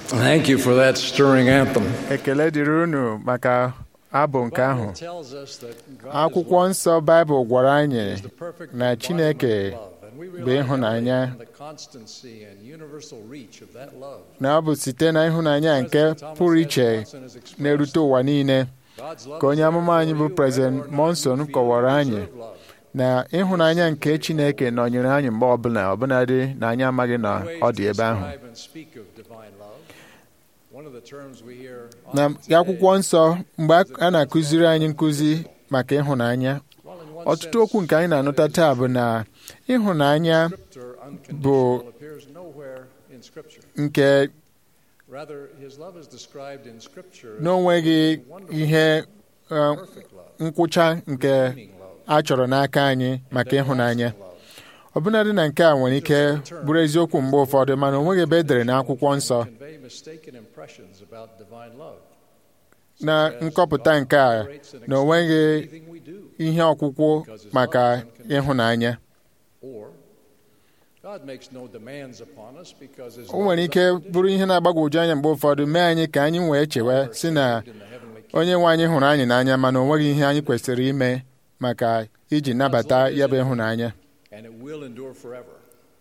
Thank you for that stirring anthem. ekele dịrị unu maka abụ nke ahụ Bible tells us that God akwụkwọ nsọ baịbụl gwara anyị is the perfect na chineke embodiment of love, and we bụ rely ịhụnanya heavily on the constancy and universal reach of that love. na ọ bụ site na ịhụnanya nke pụrụ iche na-erute ụwa niile God's love ka onye is amụma there anyị for bụ you President whether or not Monson you feel kọwara you anyị deserve love. na ịhụnanya nke chineke nọnyere anyị mgbe ọbụla ọbụladị na anyị amaghị na Ways ọ to dị ebe ahụ describe and speak of divine love. One of the terms we hear na often today, akwụkwọ nsọ mgbe a na-akụziri anyị nkụzi maka ịhụnanya well, in one ọtụtụ sense, okwu nke anyị na-anụta taa bụ na ịhụnanya Scripture bụ unconditional appears nowhere in Scripture. nke Rather, His love is described in Scripture as n'onweghị wonderful, ihe uh, perfect love, nkwụcha nke redeeming love, a chọrọ n'aka anyị maka ịhụnanya everlasting love. ọbụnadị na nke a nwere ike bụrụ eziokwu mgbe ụfọdụ mana o nweghị ebe e dere n'akwụkwọ nsọ Convey mistaken impressions about divine love. na nkọpụta nke a na o nweghị Everything we do, ihe ọkwụkwụ maka ịhụnanya or God makes no demands upon us because His o love nwere is ike unconditional. bụrụ ihe na-agbagwoju anya mgbe ụfọdụ mee anyị ka anyị wee chewe si na In the heavenly kingdom, onye nwe anyị hụrụ anyị n'anya mana o nweghị ihe anyị kwesịrị ime maka iji nabata ya bụ ịhụnanya and it will endure forever.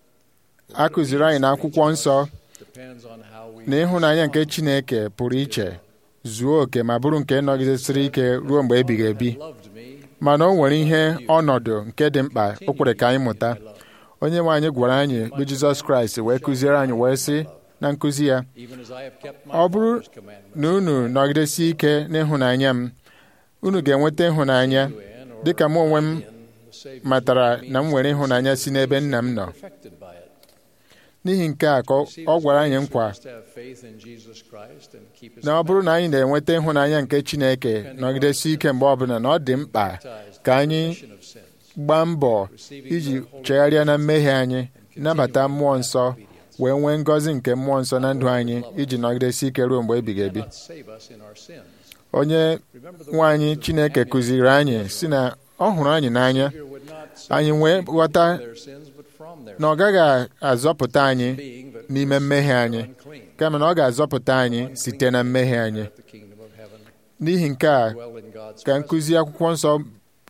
a kụziri anyị n'akwụkwọ nsọ Depends on how we na ịhụnanya nke Chineke pụrụ iche zuo oke ma bụrụ nke nọgidesịrị ike ruo mgbe ebighị ebi loved me. mana o nwere ihe ọnọdụ nke dị mkpa o kwere ka anyị mụta onye nwe anyị gwara anyị bụ Jizọs Kraịst wee kụziere anyị wee sị na nkụzi ya Even as I have kept my ọ bụrụ Father's commandments, na unu nọgidesi ike n'ịhụnanya m unu ga-enweta ịhụnanya in or dịka mụ onwe m in the Savior's matara means na m nwere ịhụnanya si n'ebe nna m nọ perfected by it. n'ihi nke a ka ọ- ọ gwara anyị nkwa We must have faith in Jesus Christ and keep His na ọ bụrụ na anyị na-enweta ịhụnanya nke Chineke nọgidesi ike mgbe ọbụla na ọ dị mkpa baptized ka for anyị remission of sins, gbaa mbọ iji chegharịa na mmehie anyị nabata mmụọ nsọ wee nwee ngọzi nke mmụọ nsọ na ndụ anyị iji nọgidesi ike ruo mgbe ebighị ebi cannot save us in our sins. onye Remember the nwe anyị words of Chineke Daniel. kụziri anyị si na ọ hụrụ anyị n'anya Savior would not save anyị us wee from ghọta their sins, but from their na ọ gaghị azọpụta anyị being that n'ime mmehie anyị unclean. kama na ọ ga-azọpụta anyị site na mmehie anyị At the kingdom of heaven, n'ihi nke a dwell in God's ka presence. nkụzi akwụkwọ nsọ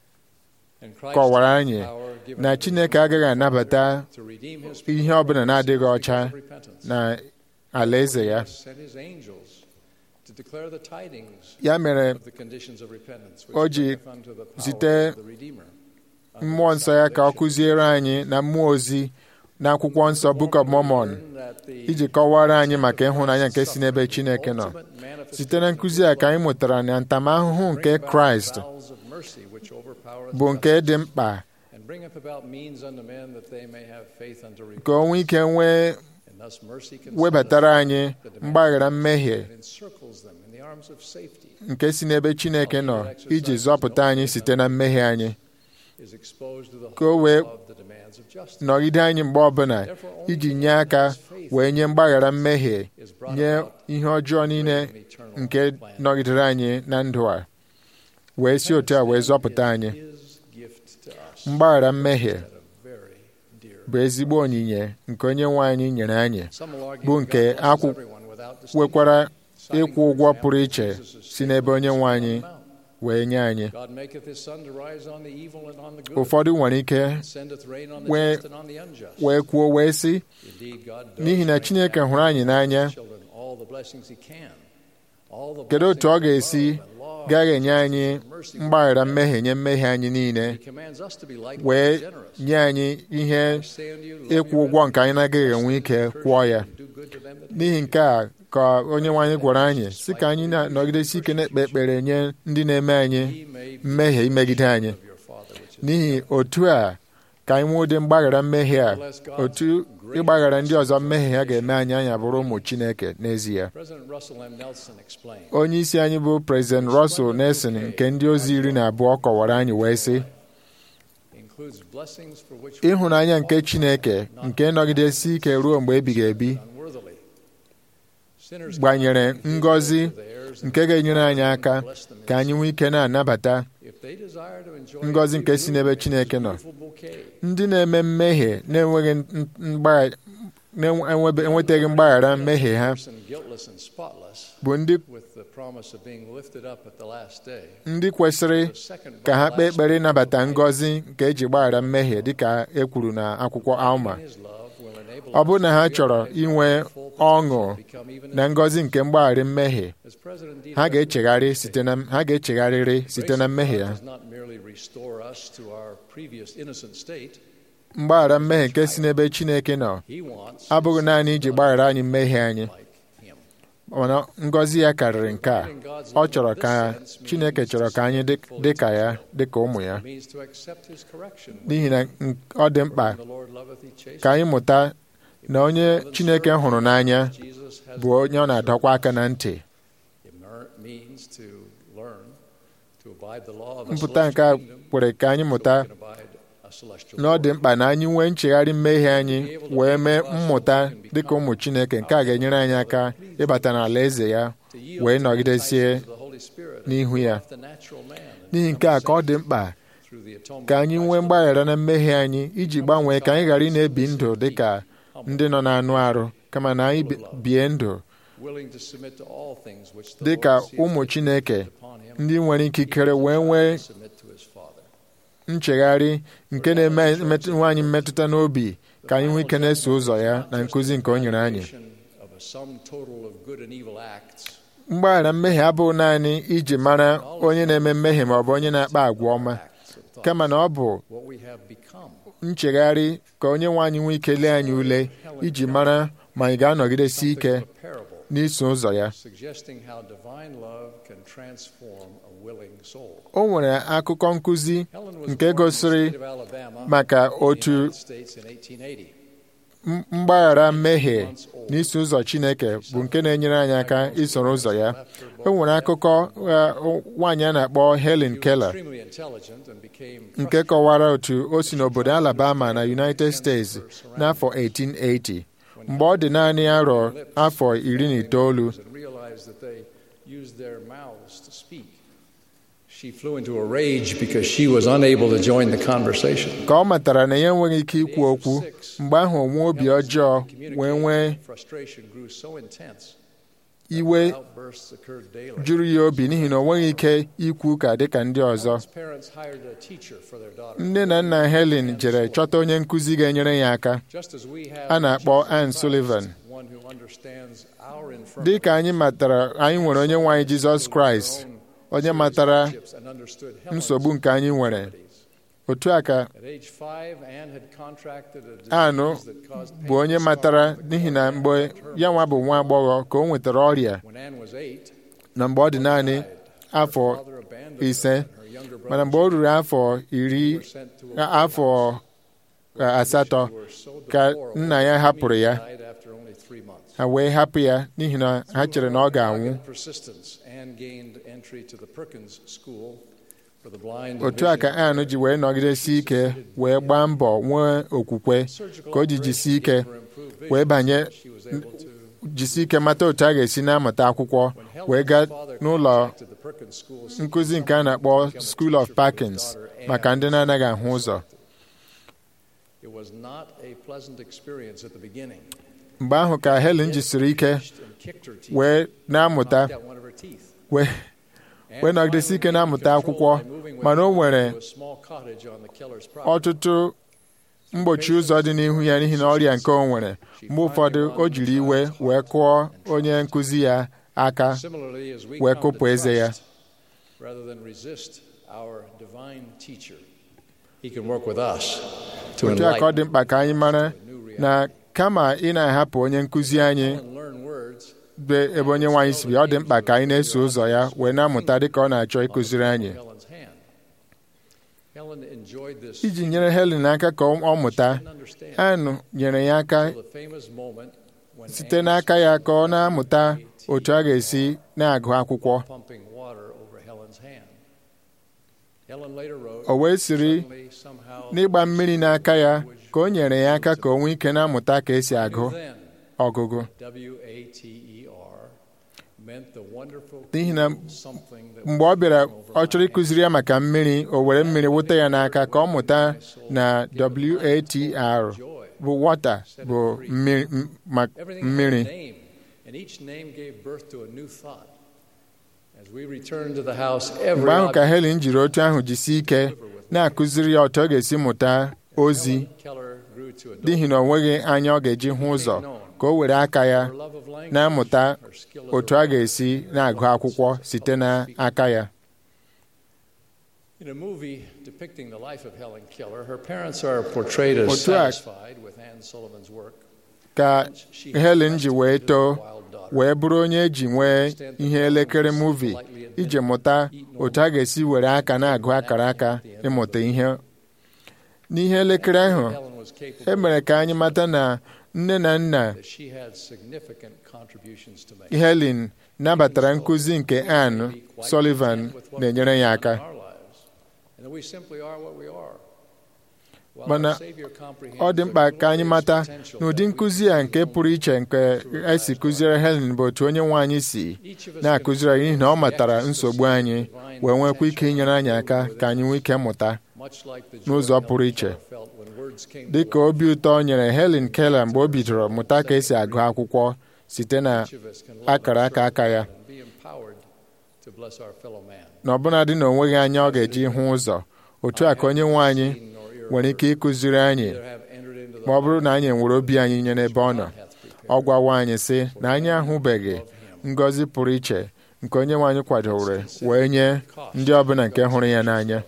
And Christ kọwara has anyị power given na to Chineke the agaghị anabata to redeem his ihe people ọbụla na-adịghị because ọcha of repentance. na alaeze ya He has sent his angels to declare the tidings ya mere of the conditions of repentance, which o ji bringeth unto the power zite of the Redeemer, unto mmụọ nsọ ya ka ọ salvation. kụziere anyị na mmụọ ozi na akwụkwọ nsọ Book of Mormon Learn that the iji kọwara anyị maka ịhụnanya nke si n'ebe Chineke nọ ultimate manifestation site na nkụzi a ka anyị mụtara na ntamahụhụ nke bring about Kraịst bowels of mercy which overpowereth bụ nke justice, dị mkpa and bringeth about means unto men that they may have faith unto ka o nwee ike nwee And thus mercy can webatara satisfy anyị the demands mgbaghara of mmehie sin and encircles them in the arms of safety, nke si n'ebe Chineke nọ iji zọpụta anyị site na mmehie anyị is exposed to the Ka o whole wee of the demands of justice. nọgide anyị mgbe ọbụla iji nye aka wee nye mgbaghara mmehie is brought nye about ihe ọjọọ niile an eternal nke plan. nọgidere anyị na ndụ a wee si otu a wee zọpụta anyị His gift to us mgbaghara mmehie at a very dear bụ ezigbo onyinye nke onye nwe anyị nyere anyị Some will argue bụ that nke God blesses akwụ- everyone without distinction. nwekwara Citing, ịkwụ for ụgwọ example, pụrụ iche Jesus' si n'ebe onye nwe anyị statement on the mount. wee nye anyị God maketh his sun to rise on the evil and on the good, ụfọdụ nwere ike and sendeth rain on the wee- just and on the unjust. wee kwuo wee sị Indeed, God does n'ihi na bring Chineke down hụrụ anyị n'anya his children all the blessings he can. All the kedu otu ọ blessings of ga-esi love and law gaghị and enye anyị justice and mercy mgbaghara from mmehie nye mmehie anyị niile He commands us to be likewise wee generous. nye anyị ihe I say unto you, love ịkwụ your ụgwọ nke anyị enemies, na-agaghị bless enwe them ike that curse kwụọ you, ya and do good to them that hate n'ihi you. nke a ka onye nwe anyị gwara anyị si ka anyị na-anọgidesi ike na-ekpe ekpere nye ndị na-eme anyị He may be mmehie imegide anyị of your Father which is n'ihi otu a ka anyị nwee ụdị mgbaghara mmehie a otu ịgbaghara ndị ọzọ mmehie ha ga-eme anyị anya bụrụ ụmụ Chineke n'ezie President Russell M. Nelson explained. onye isi anyị bụ President Russell Nelson nke ndị ozi iri na abụọ kọwara anyị wee sị includes blessings for which we ịhụnanya nke Chineke nke nọgidesi ike ruo mgbe ebighị ebi unworthily. Sinners gbanyere cannot be ngọzi hid to theirs and nke ga-enyere anyị and aka bless them ka anyị nwee ike na-anabata If they desire to enjoy ngọzi a nke si n'ebe beautiful Chineke nọ bouquet, ndị na-eme mmehie na-enweghị n- mgba- na-enwetaghị mgbaghara mmehie ha bụ ndị ndị kwesịrị ka ha kpee ekpere ịnabata ngọzi nke eji gbaghara mmehie dịka e kwuru na akwụkwọ Alma ọ bụrụ na ha chọrọ inwe ọṅụ na ngọzi nke mgbaghara mmehie ha ga-echegharị site na ha ga-echegharịrị site na mmehie ha mgbaghara mmehie nke si n'ebe Chineke nọ abụghị naanị iji gbaghara anyị mmehie anyị mana ngọzi ya karịrị nke a ọ chọrọ ka Chineke chọrọ ka anyị dị ka ya dị ka ụmụ ya n'ihi na ọ dị mkpa ka anyị mụta na onye Chineke hụrụ n'anya bụ onye ọ na-adọkwa aka na ntị mpụta nke a kwere ka anyị mụta na ọ dị mkpa na anyị nwee nchegharị mmehie anyị wee mee mmụta dịka ụmụ Chineke nke a ga-enyere anyị aka ịbata n'ala eze ya wee nọgidesie n'ihu ya n'ihi nke a ka ọ dị mkpa ka anyị nwee mgbaghara na mmehie anyị iji gbanwee ka anyị ghara ị na-ebi ndụ dịka ndị nọ n'anụ arụ kama na anyị bie ndụ dị ka ụmụ Chineke ndị nwere ikikere wee nwee nchegharị nke na-eme anyị mmetụta n'obi ka anyị nwee ike na-eso ụzọ ya na nkụzi nke o nyere anyị mgbaghara mmehie abụghị naanị iji mara onye na-eme mmehie ma ọ bụ onye na-akpa agwa ọma kama na ọ bụ nchegharị ka onye nwe anyị nwee ike lee anyị ule iji mara ma anyị ga-anọgidesi ike n'iso ụzọ ya o nwere akụkọ nkụzi nke gosiri maka otu mgbaghara mmehie n'iso ụzọ Chineke bụ nke na-enyere anyị aka isoro ụzọ ya o nwere akụkọ nwaanyị a na-akpọ Helen Keller nke kọwara otu o si n'obodo Alabama na United States n'afọ 1880 mgbe ọ dị naanị arọ afọ iri na itoolu ka ọ matara na ya enweghị ike ikwu okwu mgbe ahụ onwe obi ọjọọ wee nwee iwe juru ya obi n'ihi na o nweghị ike ikwu ka dịka ndị ọzọ nne na nna Helen jere chọta onye nkụzi ga-enyere ya aka a na-akpọ Anne Sullivan dị ka anyị matara anyị nwere onye nwe anyị Jizọs Kraịst onye matara nsogbu nke anyị nwere otu a ka anụ bụ onye matara n'ihi na mgbe ya nwa bụ nwa agbọghọ ka o nwetara ọrịa na mgbe ọ dị naanị afọ ise mana mgbe o ruru afọ iri afọ asatọ ka nna ya hapụrụ ya ha wee hapụ ya n'ihi na ha chere na ọ ga-anwụ otu a ka Ann ji wee nọgidesi ike wee gbaa mbọ nwee okwukwe ka o ji jisi ike wee banye jisi ike mata otu a ga-esi na-amụta akwụkwọ wee gaa n'ụlọ nkụzi nke a na-akpọ School of Parkins maka ndị na-anaghị ahụ ụzọ mgbe ahụ ka Helen jisiri ike wee na-amụta wee wee nọgidesi ike na-amụta akwụkwọ mana o nwere ọtụtụ mgbochi ụzọ dị n'ihu ya n'ihi na ọrịa nke o nwere mgbe ụfọdụ o jiri iwe wee kụọ onye nkụzi ya aka wee kụpụ eze ya otu a ka ọ dị mkpa ka anyị mara na kama ị na-ahapụ onye nkụzi anyị be ebe onye nwaanyị si ọ dị mkpa ka anyị na-eso ụzọ ya wee na-amụta dị ka ọ na-achọ ịkụziri anyị iji nyere Helen aka ka ọ mụta anụ nyere ya aka site n'aka ya ka ọ na-amụta otu a ga-esi na-agụ akwụkwọ o wee siri n'ịgba mmiri n'aka ya ka o nyere ya aka ka o nwee ike na-amụta ka esi agụ ọgụgụ n'ihi na mgbe ọ bịara ọ chọrọ ịkụziri ya maka mmiri o were mmiri wụta ya n'aka ka ọ mụta na WATR bụ wọta bụ mmiri m- ma- Everything had a mmiri name, and each name gave birth to a new thought. As we returned to the house, every mgbe ahụ ka object Helen jiri otu ahụ jisie ike na-akụziri ya otu ọ ga-esi mụta ozi Helen Keller grew to adult. n'ihi na ọ nweghị anya ọ ga-eji hụ ụzọ ka o were aka ya Her love of language, na-amụta her skill as otu a ga-esi na-agụ akwụkwọ site n'aka ya In a movie depicting the life of Helen Keller, her parents are portrayed as Otu a- satisfied with Anne Sullivan's work. ka She Helen ji wee has too a wild daughter. wee bụrụ onye eji nwee ihe elekere muvi iji mụta otu a ga-esi were aka na-agụ akara aka ịmụta ihe n'ihe elekere ahụ Helen was capable e mere ka anyị mata na nne na nna that she had significant contributions to make. Helen nabatara nkụzi nke Anne Sullivan na-enyere ya aka And that we simply are what we are. While mana our Savior comprehends ọ dị mkpa ka anyị mata the potential n'ụdị that we nkụzi a nke pụrụ iche nke esi kụziere Helen bụ otu onye nwe anyị si Each of us na-akụziri anyị n'ihi na ọ matara nsogbu anyị divine wee nwekwa ike potential inyere anyị aka ka anyị nwee ike mụta much like the joy n'ụzọ Helen pụrụ iche. Keller felt when words came dị to ka obi ụtọ o nyere Helen Keller mgbe o bidoro mụta ka esi agụ akwụkwọ site na each of us can love akara and aka aka ya serve and be empowered to bless our fellow man. na ọbụna dị na onweghị anya ọ ga-eji hụ ụzọ otu a ka onye nwe anyị Seen nor ear nwere ike ịkụziri anyị neither have entered into the ma ọ bụrụ heart na anyị nwere obi anyị nye n'ebe ọ nọ God hath prepared. ọ gwawa anyị sị na anyị ahụbeghị ngọzi pụrụ iche nke onye nwe anyị kwadowere wee nye ndị ọbụla nke hụrụ ya n'anya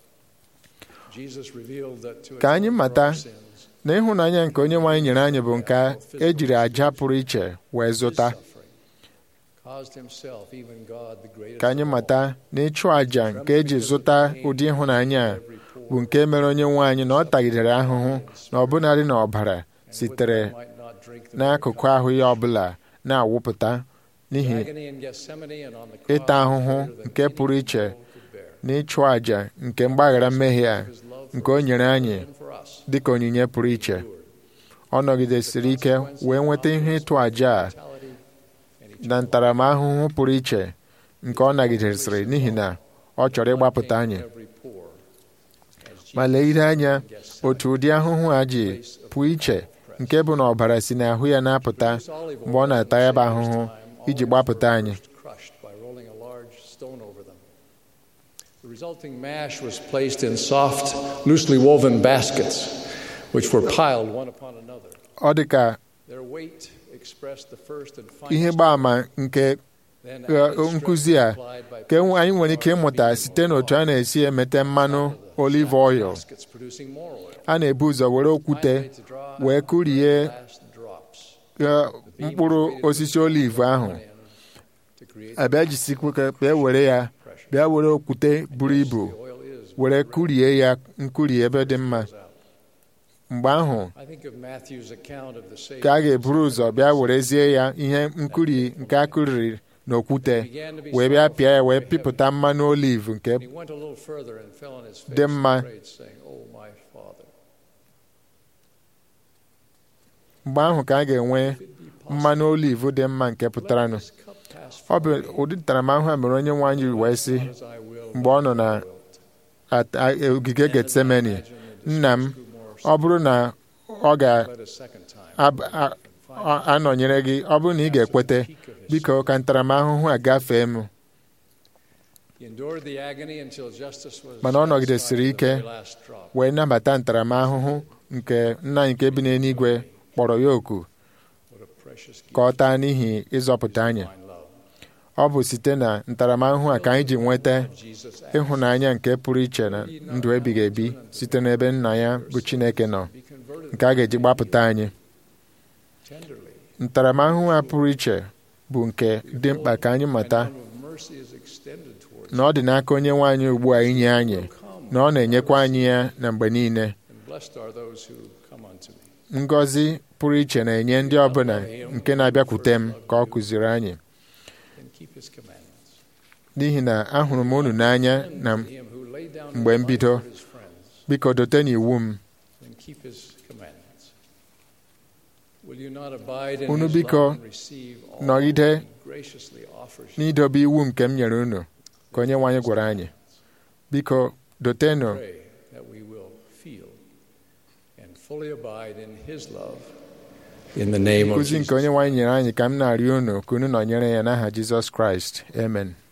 Jesus revealed that to Ka anyị atone for mata our sins, na ịhụnanya nke onye nwe anyị nyere anyị bụ nke ejiri aja pụrụ iche wee his zụta suffering caused himself, even God, the greatest ka anyị of all, mata na ịchụ àjà nke eji zụta ụdị ịhụnanya a every poor, bụ nke mere onye nwe anyị na ọ tagidere ahụhụ na ọbụnadị na ọbara and would sitere that might not drink the n'akụkụ ahụ ya ọbụla na-awụpụta n'ihi agony in Gethsemane and on the cross ịta ahụhụ was greater than nke any pụrụ iche mortal could bear. na ịchụ àjà nke mgbaghara mmehie a His love nke for o us nyere anyị and for us dị ka onyinye pụrụ iche endured. ọ nọgidesiri ike wee nweta ihe ịtụ àjà a Mortality and na ntaramahụhụ pụrụ iche nke ọ nagidesịrị n'ihi na ọ chọrọ ịgbapụta anyị every poor, as ma Jesus legide anya in Gethsemane otu ụdị ahụhụ a ji pụọ iche nke bụ na ọbara si n'ahụ ya na-apụta used olive mgbe ọ oil na-ata in ya bụ the ahụhụ Savior's time, iji olives gbapụta were anyị first crushed by rolling a large stone over them. The resulting mash was placed in soft, loosely woven baskets, which were piled one upon another. ọ dị ka Their weight expressed the first and ihe finest. gba ama nke Then eh, added strength nkụzi a applied by ka enwe- anyị nwere placing ike ịmụta large site n'otu a na-esi emete mmanụ olive oil baskets producing more oil. a na-ebu ụzọ were okwute Finally, to draw wee out kụrie the last drops. eh, mkpụrụ osisi olive ahụ To create abịa jisikwa bịa were ya bịa were okwute buru ibu the oil is were kụrie ya nkụri ebe dị mma mgbe ahụ I think of Matthew's account of the Savior. ka a ga-eburu ụzọ bịa werezie ya ihe nkụri nke a kụriri n'okwute wee bịa pịa ya wee pịpụta mmanụ oliv nke He went a little further and fell on his face dị and mma prayed, saying, Oh, my Father, mgbe ahụ ka a ga-enwe if it be possible, mmanụ oliv dị mma nke pụtaranụ let this cup pass ọ from bụ me, ụdị ntaramahụhụ a mere onye nwe anyị wee sị not as I will, mgbe ọ nọ na but wilt. at- a- ogige And as I getsemani imagine the nna m distress grew more ọ bụrụ na ọ but a second time, ga-anọnyere gị ọ bụrụ na ị ga-ekwete peak of his biko ka ntaramahụhụ a gafee m He endured the agony until justice was Mana ọ nọgidesiri satisfied to the ike very last drop. wee nabata ntaramahụhụ nke nna anyị nke bi n'eluigwe kpọrọ ya oku What a precious gift ka ọ taa n'ihi ịzọpụta anyị divine love. ọ bụ site na ntaramahụhụ a ka anyị ji nweta Jesus asked ịhụnanya nke pụrụ iche na ndụ ebighị ebi site n'ebe nna ya bụ Chineke nọ to be converted nke a ga-eji gbapụta anyị tenderly. ntaramahụhụ a pụrụ iche bụ nke dị mkpa ka anyị mata An arm of mercy is extended towards na ọ dị n'aka onye nwe anyị ugbu a inye anyị na ọ na-enyekwa anyị ya na mgbe niile and blessed are those who come unto me. ngọzi pụrụ iche na-enye ndị ọbụla nke na-abịakwute m ka ọ kụziri anyị and keep his commandments. n'ihi na ahụrụ m unu n'anya na To him who laid down his mgbe life mbido for his friends, biko dote n'iwu m and keep his commandments. Will you not abide in Unu his biko love and receive all nọgide he graciously offers you? n'idobe iwu nke m nyere unu ka onye nwe anyị gwara anyị biko dotenụ Pray that we will feel and fully abide in His love. In the name of nkụzi nke Jesus. onye nwaanyị nyere anyị ka m na-arịọ unu ka unu nọnyere ya n'aha jizọs kraịst amen